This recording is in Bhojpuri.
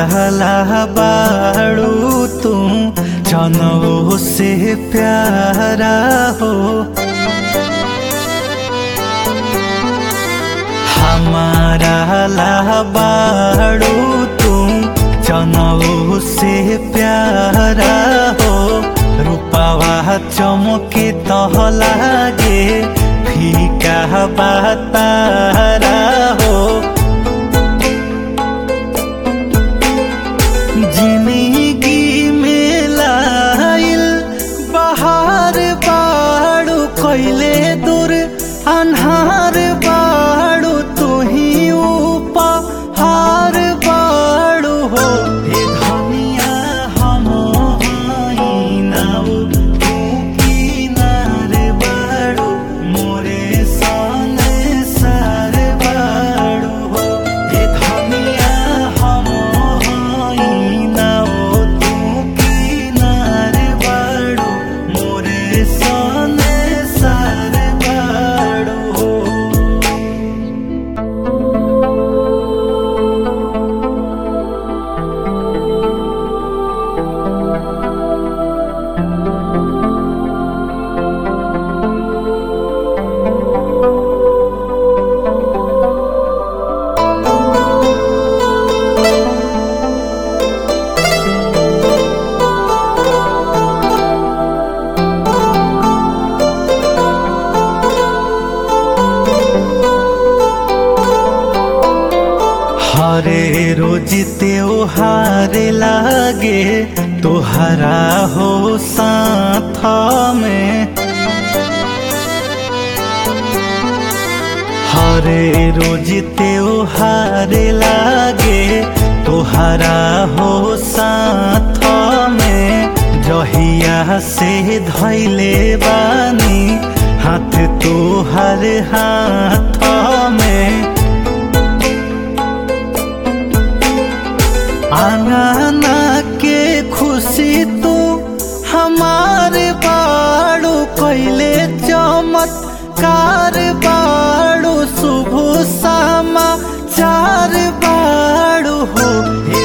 निराला बाड़ू तू जनऊ से प्यारा हो हमारा लाबाड़ू तू जनऊ से प्यारा हो रूपावा चमके तह लागे फीका बातारा हो जिंदगी में लाइल बहार बाड़ू कैले दूर अन्हार बाड़ू तू ही उपहार बाड़ू हो हे धनिया हम हई नाउ तू किनार बाड़ू मोरे सने सार बाड़ू हो हे धनिया हम हई नाउ तू किनार बाड़ू मोरे सने सार बाड़ू हो हरे रोज त्योहार लागे तोहरा हो साथ में हरे रोज त्योहार लागे तोहरा हो साथ में जहिया से धैले बानी हाथ तोहर हाथ में आंगना के खुशी तू हमारे बाड़ू कैले चमत्कार बाड़ू शुभ समाचार बाड़ू हो हे